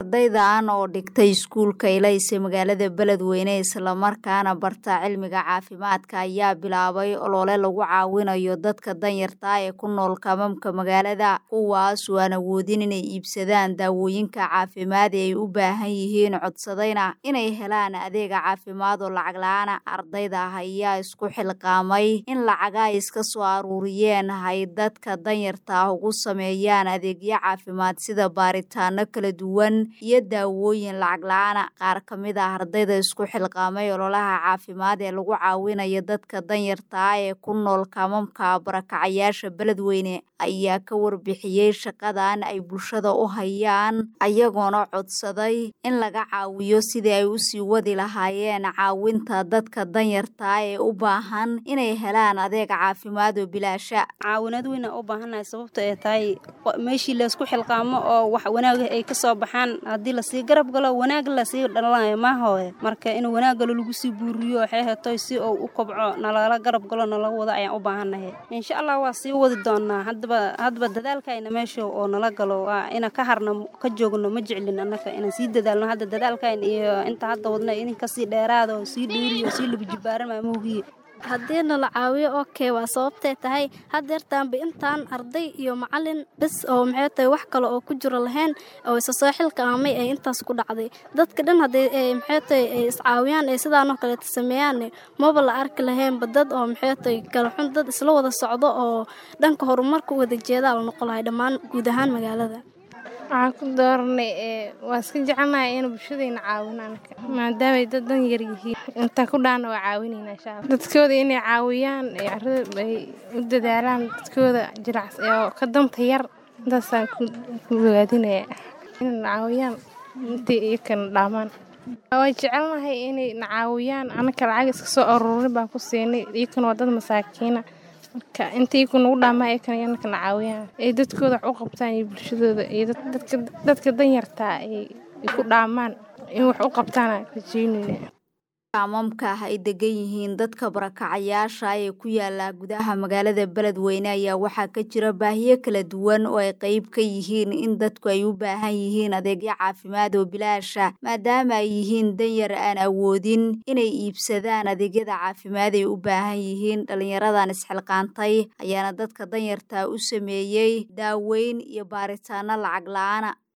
Ardaydan oo dhigtay iskuulka Ilaysa magaalada Beledweyne isla markaana barta cilmiga caafimaadka ayaa bilaabay olole lagu caawinayo dadka danyarta ah ee ku nool kaamamka magaalada kuwaas oo aan awoodin inay iibsadaan daawooyinka caafimaad ee ay u baahan yihiin codsadayna inay helaan adeeg caafimaad oo lacag la'aan ah ardayda ayaa isku xilqaamay in lacaga ay iska soo aruuriyeen ay dadka danyarta ah ugu sameeyaan adeegyo caafimaad sida baaritaano kala duwan iyo daawooyin lacag la'aan ah qaar ka mid ah ardayda isku xilqaamay ololaha caafimaad ee lagu caawinayo dadka danyarta ah ee ku nool kaamamka barakacayaasha Beledweyne ayaa ka warbixiyey shaqadan ay bulshada u hayaan ayagoona codsaday in laga caawiyo sidii ay u sii wadi lahaayeen caawinta dadka danyarta ah ee u baahan inay helaan adeeg caafimaad oo bilaasha caawinaad weyn aan u baahannahay sababta ay tahay meeshii laysku xilqaamo oo wax wanaag ay ka soo baxaan haddii lasii garab galo wanaag lasii dhalanayo maahoe marka in wanaagalo lagu sii buuriyo waxay hetoy si uu u kobco nalala garab galo nala wado ayaan u baahannahay insha allah waa sii wadi doonaa haddaba haddaba dadaalkayna meesha oo nala galo waa ina ka harno ka joogno ma jeclin annaka inaan sii dadaalno hadda dadaalkayn iyo inta hadda wadna in kasii dheeraado sii dheeriyo sii labajibaaran maamogiye haddii nala caawiyo okay waa sababtay tahay haddeertaanba intaan arday iyo macalin bes oo maxay tahay wax kale oo ku jiro lahayn oo isa soo xilqaamay ee intaas ku dhacday dadka dhan haddii maxay tahay ay iscaawiyaan ee sidaanoo kaleeta sameeyaan maba la arki lahaynba dad oo maxay tahay kala xun dad isla wada socdo oo dhanka horumarka u wada jeedaa la noqon lahay dhammaan guud ahaan magaalada waxaan ku dooranay waa iska jecelnahay in bulshadayna caawinaan maadaamay dad dan yar yihiin intaa ku dhaana waa caawinayna insha alla dadkooda inay caawiyaan carada ay u dadaalaan dadkooda jiracs oo ka danta yar intaasaan ku ogaadinaya inay caawiyaan intay iyakana dhaamaan waa jecelnahay inay na caawiyaan anaka lacag iska soo aruurin baan ku siinay iyakana waa dad masaakiina marka inta iyaku nagu dhaamaa iyakana yanaka na caawiyaan ay dadkooda wax u qabtaan iyo bulshadooda iyo dadka danyartaa ay ku dhaamaan in wax u qabtaan rajeynayna kaamamka ay degan yihiin dadka barakacayaasha ee ku yaala gudaha magaalada Beledweyne ayaa waxaa ka jira baahiyo kala duwan oo ay qayb ka yihiin in dadku ay u baahan yihiin adeegyo caafimaad oo bilaasha maadaama ay yihiin danyar aan awoodin inay iibsadaan adeegyada caafimaad ay u baahan yihiin dhalinyaradan isxilqaantay ayaana dadka danyarta u sameeyey daaweyn iyo baaritaano lacag la'aana